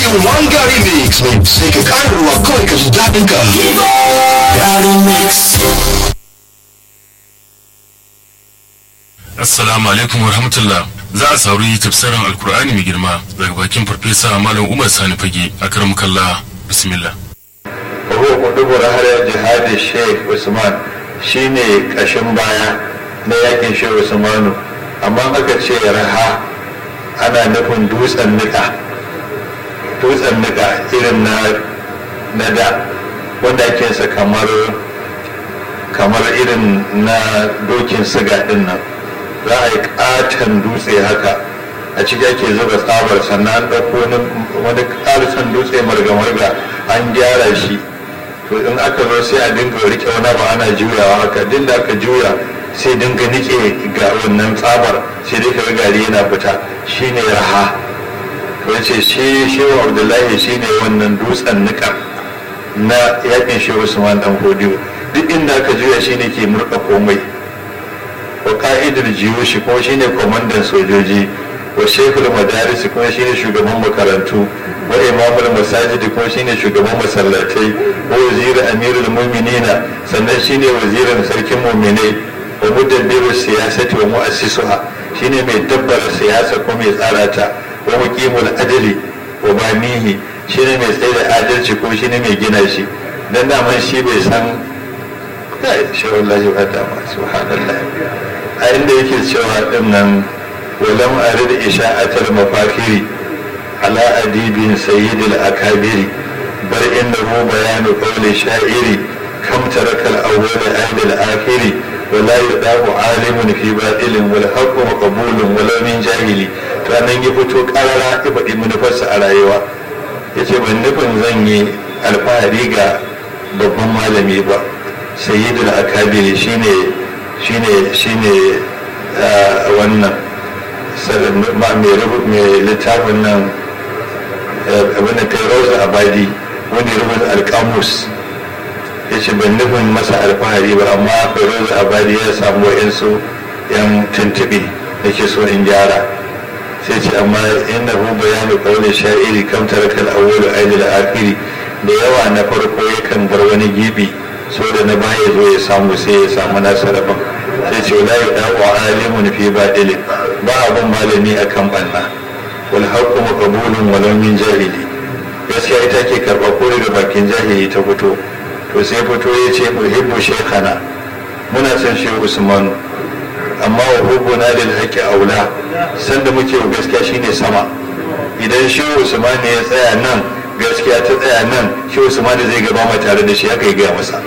cikin one gari mix mai sai ka ƙara ruwa kawai ka ji daɗin ka gari mix Assalamu alaikum wa rahmatullah. Za a sauri tafsirin Alkur'ani mai girma daga bakin Farfesa Malam Umar Sani Fage a karam kalla bismillah. Ruwa kudubar har jihadi Sheikh Usman shine kashin baya na yakin Sheikh Usmanu amma aka ce raha ana nufin dutsen nika dutsen nika irin na na da wanda ake sa kamar kamar irin na dokin siga din nan za a yi katon dutse haka a ciki ake zuba tsabar sannan an ɗauko wani ƙarisan dutse marga-marga an gyara shi to in aka zo sai a dinga rike wani ba ana juyawa haka din da aka juya sai dinga nike ga wannan tsabar sai dai kaga gari yana fita shine raha to yace shi shehu abdullahi shine wannan dutsen nika na yakin shehu usman dan hodiyo duk inda aka juya shine ke murɗa komai wa ka'idar jiyoshi kuma shine kwamandan sojoji wa shekul madaris kuma shine shugaban makarantu wa imamul masajid kuma shine shugaban masallatai wa wazirin amirul mu'minina sannan shine wazirin sarkin mu'minai wa mudabbiru siyasati wa mu'assisuha shine mai dabbara siyasa ko mai tsara ta wa muqimul adli wa banihi shine mai tsaye da adalci ko shine mai gina shi dan daman shi bai san kai shi wallahi ba ta ma subhanallah a inda yake cewa din nan walam arid isha'atul mafakiri ala adibin sayyidil akabiri bar innahu bayanu qawli sha'iri kam tarakal awwal ahli al-akhiri ولا يداه عالم في باطل والحق مقبول ولو من جاهلي to nan ya fito karara ya faɗi manufarsa a rayuwa ya ce ban nufin zan yi alfahari ga babban malami ba sayyidul akabiri shine shine shine wannan mai littafin nan abin da kai rauza abadi wani rubuta alkamus ya ce ban nufin masa alfahari ba amma feroz abadi ya samu wa'insu yan tuntuɓe da ke so in gyara sai ce amma inna hu bayanu kawai sha'iri kam tarakal awwalu aidil akhiri da yawa na farko yakan bar wani gibi so da na baya zo ya samu sai ya samu nasa rabon sai ce la yudawu alimun fi badil ba abun malami akan banna wal haqqu maqbulun walau min jahili gaskiya ita ke karɓa ko daga bakin jahili ta fito to sai fito ya ce muhibbu shekana muna son shi usmanu amma wa hubbuna lil haqqi aula sanda muke wa gaskiya shine sama idan shi usman ya tsaya nan gaskiya ta tsaya nan shi usman zai gaba ma tare da shi haka ya gaya masa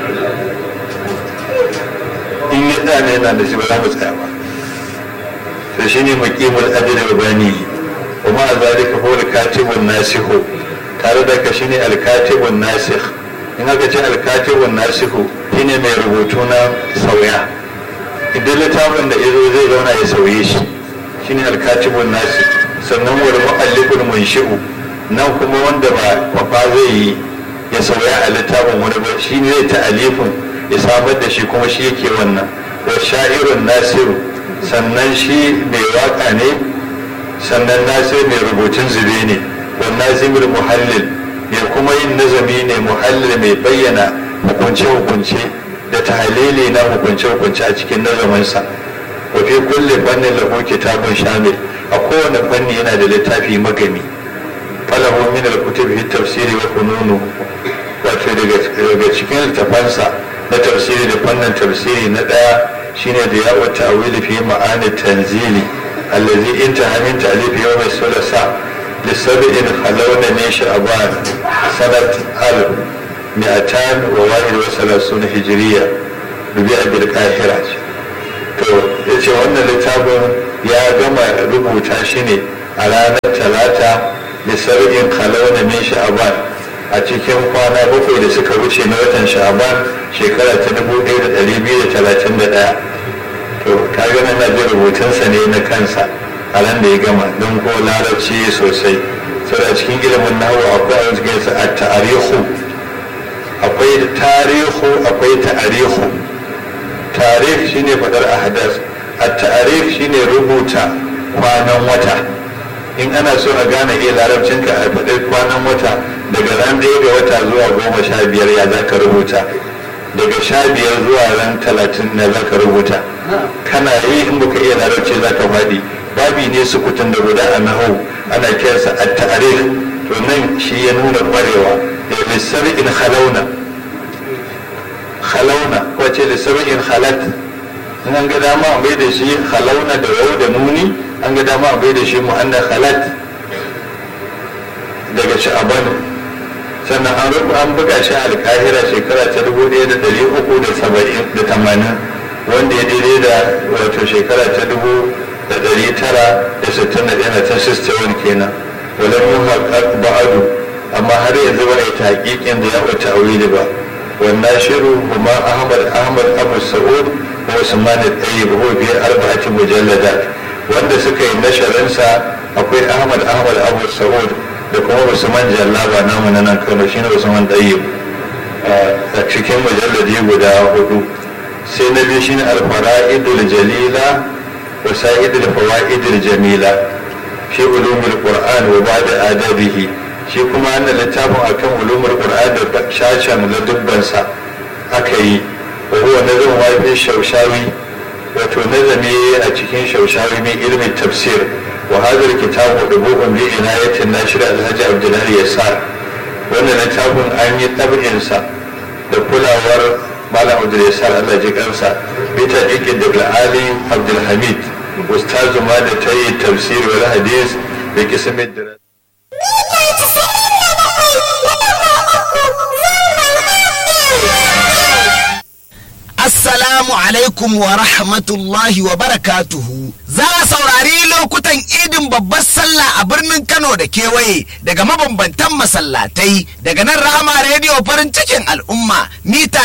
in ya tsaya ne yana da shi ba za mu tsaya ba to shine maqimul adl rabani wa ma zalika huwa al-katibun nasikhu tare da ka shine al-katibun nasikh in aka ce alkatibun nasihu shine mai rubutu na sauya idan littafin da izo zai zauna ya sauye shi shine alkatibun nasi sannan wani mu'allifin munshi'u nan kuma wanda ba kwafa zai yi ya sauya a littafin wani ba shi ne zai ta'alifin ya samar da shi kuma shi yake wannan wa sha'irun nasiru sannan shi mai waka ne sannan nasir mai rubutun zube ne wa nazimul muhallil mai kuma yin nazami ne muhallil mai bayyana hukunce-hukunce da tahalili na hukunce-hukunce a cikin nazaminsa wa fi kulle fannin lahu kitabun shamil a kowane fanni yana da littafi magami falahu min al-kutub fi tafsiri wa fununu wato daga cikin littafansa na tafsiri da fannin tafsiri na daya shine da yawo ta'wili fi ma'ani tanzili allazi intaha min ta'lif yawm as-sulasa لسبع خلون من شعبان سنة ألف مئتان وواحد وثلاثون هجرية ببيع بالقاهرة to ya ce wannan littafin ya gama rubuta shi ne a ranar talata da sar'in kalauna min sha'aban a cikin kwana bakwai da suka wuce na watan sha'aban shekara ta 1231 to ka gana na jin rubutunsa ne na kansa a ran da ya gama don ko larabci sosai sai a cikin ilimin nahu akwai a cikin sa a ta'arihu akwai tarihu akwai ta'arihu tarih shine fadar ahdas a ta'arif shine rubuta kwanan wata in ana so a gane iya larabcinka a faɗi kwanan wata daga ran ɗaya ga wata zuwa goma sha biyar ya za ka rubuta daga sha biyar zuwa ran talatin na za ka rubuta kana yi in baka iya larabci za ka faɗi babi ne sukutun da guda a nahau ana kiransa a ta'arif to nan shi ya nuna ƙwarewa ya lissabi'in halauna halauna wace lissabi'in halat in an ga dama a bai da shi halauna da yau da nuni an ga dama a bai da shi mu'anna halat daga sha'aban sannan an rubu an buga shi a alkahira shekara ta dubu ɗaya da ɗari uku da saba'in da tamanin wanda ya daidai da wato shekara ta dubu da ɗari tara da sittin da ɗaya ta sistewar kenan walau yin haƙaƙ ba'adu amma har yanzu ba a yi taƙiƙin da ya wata awili ba wannan shiru kuma ahmad ahmad abu sa'ud wa usman al-tayyib huwa bi arba'ati mujalladat wanda suka yi nasharinsa akwai ahmad ahmad abu sa'ud da kuma usman jallaba namu na nan kano shine usman tayyib a cikin mujalladi guda hudu sai na biyu shine al-fara'idul jalila wa sa'idul fawaidul jamila fi ulumul qur'an wa ba'da adabihi shi kuma wannan littafin akan ulumul qur'an da shashan ladubbansa aka yi wa huwa nazarun wafi shaushawi wato nazami a cikin shaushawi min ilmin tafsir wa hadar kitabu dubu'un bi inayatin nashir alhaji abdullahi yasar wannan littafin an yi tabinsa da kulawar malam abdul yasar allah ji kansa bi taqiqin da ali abdul hamid ustazu ma da tayi tafsir wal hadis bi qismi diras Assalamu alaikum wa rahmatullahi wa barakatuhu. Za a saurari lokutan idin babbar sallah a birnin Kano da kewaye daga mabambantan masallatai daga nan Rahama rediyo farin cikin al'umma mita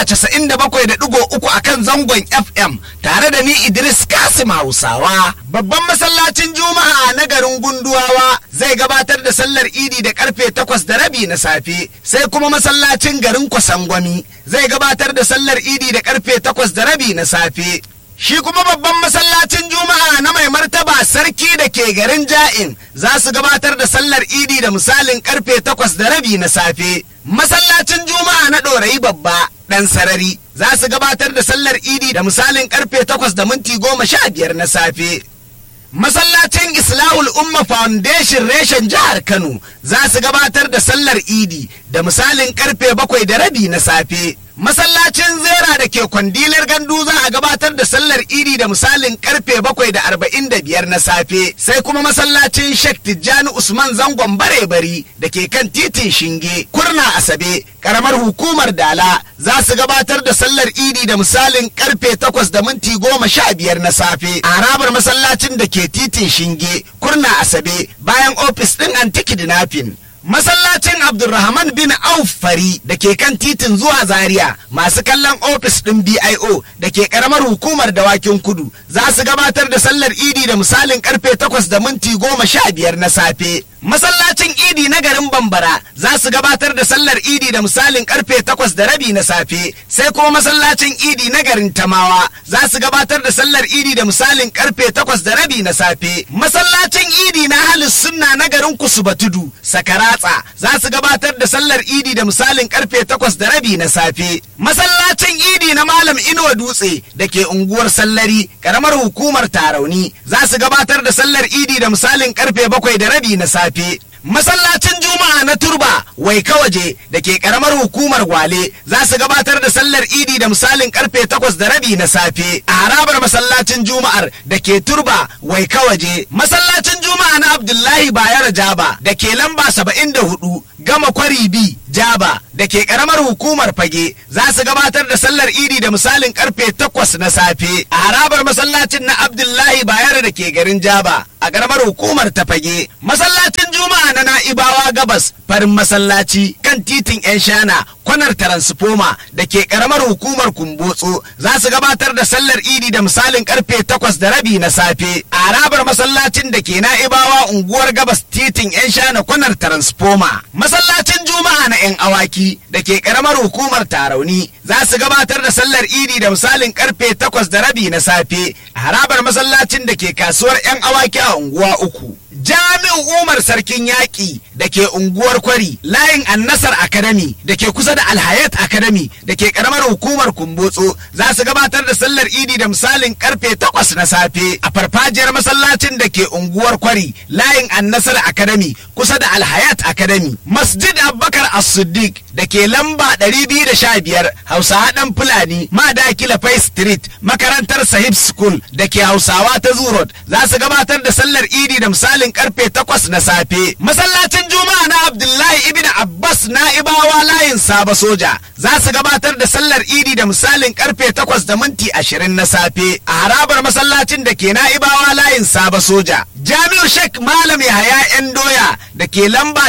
97.3 a kan zangon FM tare da ni Idris Kasim Hausawa. Babban masallacin Juma'a na garin Gunduwawa zai gabatar da sallar idi da karfe 8 da rabi na safe sai kuma masallacin garin Kwasangwami zai gabatar da sallar idi da karfe takwas da rabi na safe. Shi kuma babban masallacin Juma'a na mai martaba sarki da ke garin Ja'in za su gabatar da sallar idi da misalin karfe takwas da rabi na safe. Masallacin Juma'a na ɗorayi babba ɗan sarari za su gabatar da sallar idi da misalin karfe takwas da minti goma sha biyar na safe. Masallacin Islahul Umma Foundation reshen jihar Kano za su gabatar da sallar idi da misalin karfe bakwai da rabi na safe. Masallacin Zera da ke kwandilar gandu za a gabatar da sallar idi da misalin karfe bakwai da arba'in da biyar na safe. Sai kuma masallacin Sheikh Tijjani Usman Zangon Bare-bari da ke kan titin Shinge, Kurna Asabe, karamar hukumar Dala za su gabatar da sallar idi da misalin karfe takwas da minti goma sha biyar na safe. A harabar masallacin da ke titin Shinge, Kurna Asabe, bayan ofis ɗin Antiki Dinafin. Masallacin Abdulrahman bin Auf Fari da ke kan titin zuwa Zaria masu kallon ofis ɗin BIO da ke ƙaramar hukumar dawakin kudu za su gabatar da sallar idi da misalin karfe takwas da minti goma sha biyar na safe. Masallacin idi na garin Bambara za su gabatar da sallar idi da misalin karfe takwas da rabi na safe sai kuma masallacin idi na garin Tamawa za su gabatar da sallar idi da misalin karfe takwas da rabi na safe. Masallacin idi na Halis Sunna na garin Kusubatudu Sakara Ratsa za su gabatar da sallar idi da misalin karfe takwas da rabi na safe. Masallacin idi na Malam Inuwa Dutse da ke unguwar Sallari, karamar hukumar Tarauni, za su gabatar da sallar idi da misalin karfe bakwai da rabi na safe. Masallacin Juma'a na Turba wai kawaje da ke karamar hukumar Gwale za su gabatar da sallar Idi da misalin karfe takwas da rabi na safe a harabar masallacin Juma'ar da ke Turba wai kawaje. Masallacin Juma'a na Abdullahi Bayar Jaba da ke lamba saba'in da hudu gama kwari bi Jaba da ke karamar hukumar Fage za su gabatar da sallar Idi da misalin karfe takwas na safe a harabar masallacin na Abdullahi Bayar da ke garin Jaba a karamar hukumar ta Fage. Masallacin Juma'a na Na'ibawa Gabas farin masallaci kan titin 'yan shana kwanar taransifoma da ke karamar hukumar Kumbotso za su gabatar da sallar Idi da misalin karfe takwas da rabi na safe a harabar masallacin da ke Na'ibawa unguwar Gabas titin 'yan shana kwanar taransifoma. Masallacin Juma'a juma'a na 'yan awaki da ke karamar hukumar tarauni za su gabatar da sallar idi da misalin karfe takwas da rabi na safe a harabar masallacin da ke kasuwar 'yan awaki a unguwa uku jami'u umar sarkin yaƙi da ke unguwar kwari layin annasar academy da ke kusa da alhayat academy da ke karamar hukumar kumbotso za su gabatar da sallar idi da misalin karfe takwas na safe a farfajiyar masallacin da ke unguwar kwari layin annasar academy kusa da alhayat academy masjid abubakar as-siddiq da ke lamba 215 hausawa dan fulani madakila fai street makarantar sahib school da ke hausawa ta zurot za su gabatar da sallar idi da misalin karfe 8 na safe masallacin juma'a na abdullahi ibn abbas na'ibawa layin saba soja za su gabatar da sallar idi da misalin karfe 8 da minti 20 na safe a harabar masallacin da ke na'ibawa layin saba soja jami'u shek malam yahaya yan doya da ke lamba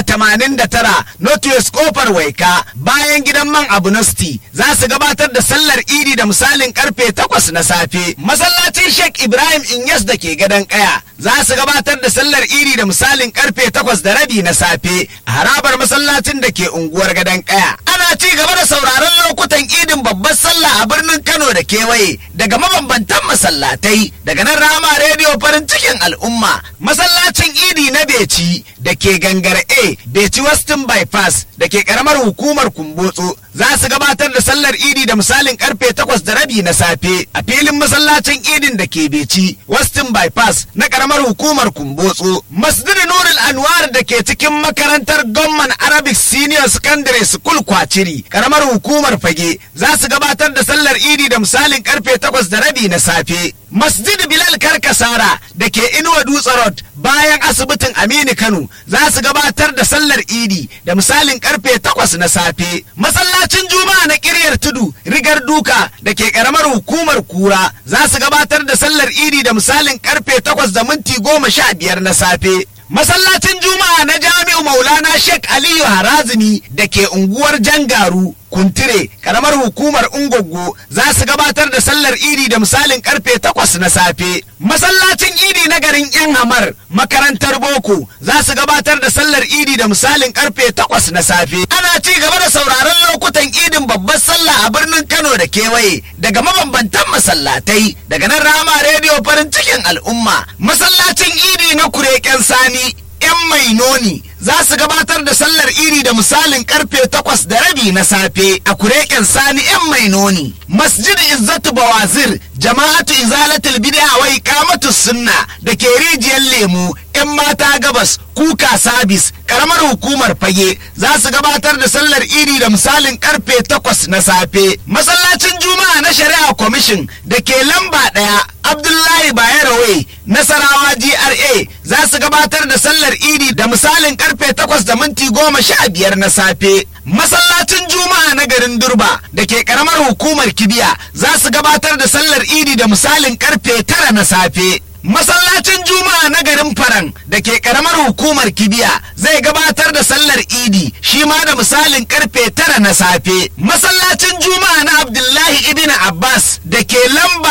89 northwest kofar waika bayan gidan man abunosti za su gabatar da sallar idi da misalin karfe 8 na safe masallacin shek ibrahim inyas da ke gadon kaya za su gabatar da sallar idi da misalin karfe 8 da rabi na safe a harabar masallacin da ke unguwar gadon kaya ana ci gaba da sauraron lokutan idin babbar sallah a birnin kano da kewaye daga mabambantan masallatai daga nan rama rediyo farin cikin al'umma masallacin idi na beci da ke gangar a beci westin bypass da ke karamar hukumar kumbotso za su gabatar da sallar idi da misalin karfe 8 da rabi na safe a filin masallacin idin da ke beci westin bypass na karamar hukumar kumbotso masjid nurul anwar da ke cikin makarantar gomman arabic senior secondary school kwaciri karamar hukumar fage za su gabatar da sallar idi da misalin karfe 8 da rabi na safe masjid bilal karkasara da ke inuwa dutse road bayan asibitin aminu kano za su gabatar da sallar idi da misalin karfe 8 na safe masallacin juma'a na kiryar tudu rigar duka da ke karamar hukumar kura za su gabatar da sallar idi da misalin karfe 8 da minti 15 na safe masallacin juma'a na jami'u maulana sheikh aliyu harazimi da ke unguwar jangaru kuntire karamar hukumar ungoggo za su gabatar da sallar idi da misalin karfe takwas na safe masallacin idi na garin yan hamar makarantar boko za su gabatar da sallar idi da misalin karfe takwas na safe ana ci gaba da sauraron lokutan idin babbar sallah a birnin kano da kewaye daga mabambantan masallatai daga nan rama rediyo farin cikin al'umma masallacin idi na kureken sani 'yan mai noni za su gabatar da sallar iri da misalin karfe takwas da rabi na safe a kureken sani 'yan mai noni masjid izzatu bawazir jama'atu izalatul bid'a wa iqamatu sunna da ke rijiyar lemu 'yan mata gabas kuka sabis karamar hukumar fage za su gabatar da sallar iri da misalin karfe takwas na safe masallacin juma'a na shari'a commission da ke lamba ɗaya abdullahi bayero nasarawa gra za su gabatar da sallar idi da misalin karfe takwas da minti goma sha biyar na safe masallacin juma'a na garin durba da ke karamar hukumar kibiya za su gabatar da sallar idi da misalin karfe tara na safe masallacin juma'a na garin faran da ke karamar hukumar kibiya zai gabatar da sallar idi shi ma da misalin karfe tara na safe masallacin juma'a na abdullahi ibn abbas da ke lamba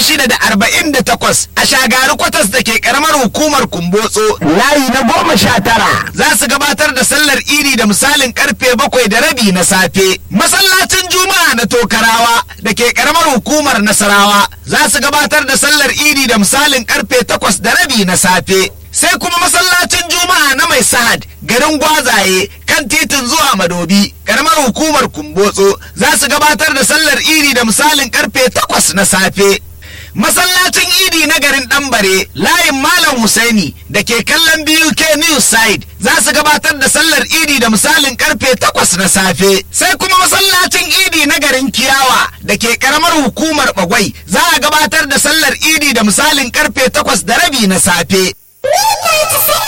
648 a shagari kwatas da ke karamar hukumar kumbotso layi na goma sha tara za su gabatar da sallar idi da misalin karfe bakwai da rabi na safe masallacin juma'a na tokarawa da ke karamar hukumar nasarawa za su gabatar da sallar idi da misalin karfe takwas da rabi na safe sai kuma masallacin juma'a na mai sahad garin gwazaye kan titin zuwa madobi karamar hukumar kumbotso za su gabatar da sallar idi da misalin karfe takwas na safe masallacin idi na garin ɗanbare layin malam husaini da ke kallon buk news side za su gabatar da sallar idi da misalin karfe takwas na safe sai kuma masallacin idi na garin kiyawa da ke karamar hukumar bagwai za a gabatar da sallar idi da misalin karfe takwas da rabi na safe